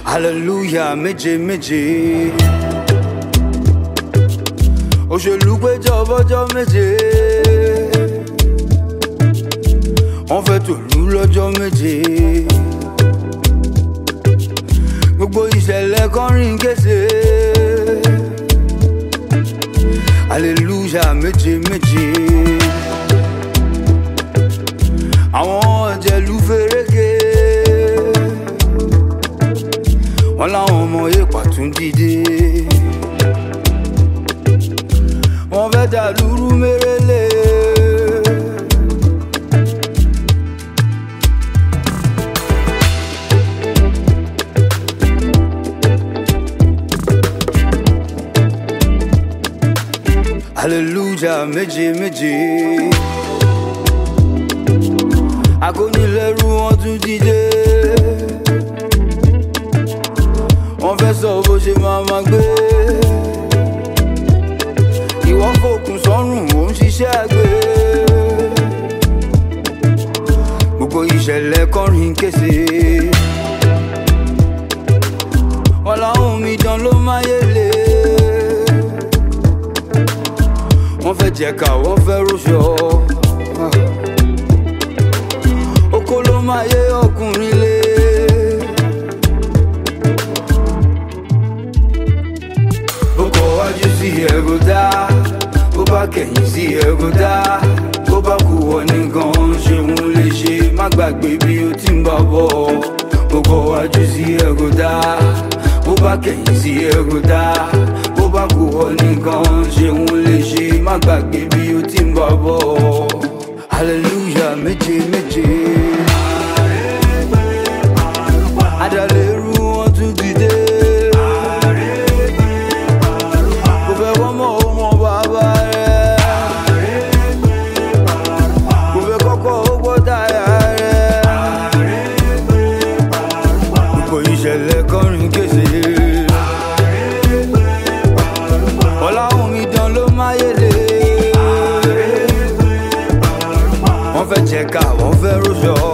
hallelujah méje méje òṣèlú péjọ bọ́jọ́ méje wọ́n fẹ́ tòlú lọ́jọ́ méje gbogbo ìṣẹ̀lẹ̀ kọrin kése hallelujah méje méje àwọn ọ̀jẹ̀lú fẹ́rẹ́gẹ́ wọn láwọn ọmọ èèpà tún dìde wọn fẹ́ dà lúrú mérèlé. hallelujah méje méje akónilẹ́rú wọn tún dìde wọ́n fẹ́ sọ bó ṣe máa ma gbé ìwọ́n fòkun sọ́rùn ò ń ṣiṣẹ́ àgbẹ̀ gbogbo ìṣẹ̀lẹ̀ kọrin kése wọn làwọn omidan ló máyé lé wọ́n fẹ́ jẹ̀ka wọ́n fẹ́ rúṣọ oko ló máa yé ọkùnrin lé. bó kọ wájú sí ẹ̀rọ dá bó bá kẹ̀yìn sí ẹ̀rọ dá bó bá kú wọ nìkan ṣeun lè ṣe má gbàgbé bí o ti ń bá bọ̀ bó kọ wájú sí ẹ̀rọ dá bó bá kẹ̀yìn sí ẹ̀rọ dá bó bá kú wọ nìkan ṣeun lè ṣe má gbàgbé bí o ti ń bá bọ̀ hallelujah méje méje. adàlérú wọn tún dìde. kò fẹ́ wọ́n mọ̀ ó mọ bàbá rẹ̀. kò fẹ́ kọ́kọ́ ó gbọ́ táyà rẹ̀. gbogbo ìṣẹ̀lẹ̀ kọrin kése. ọ̀làhùn mi dán ló máyélé. wọ́n fẹ́ jẹ̀ka wọ́n fẹ́ rúṣọ.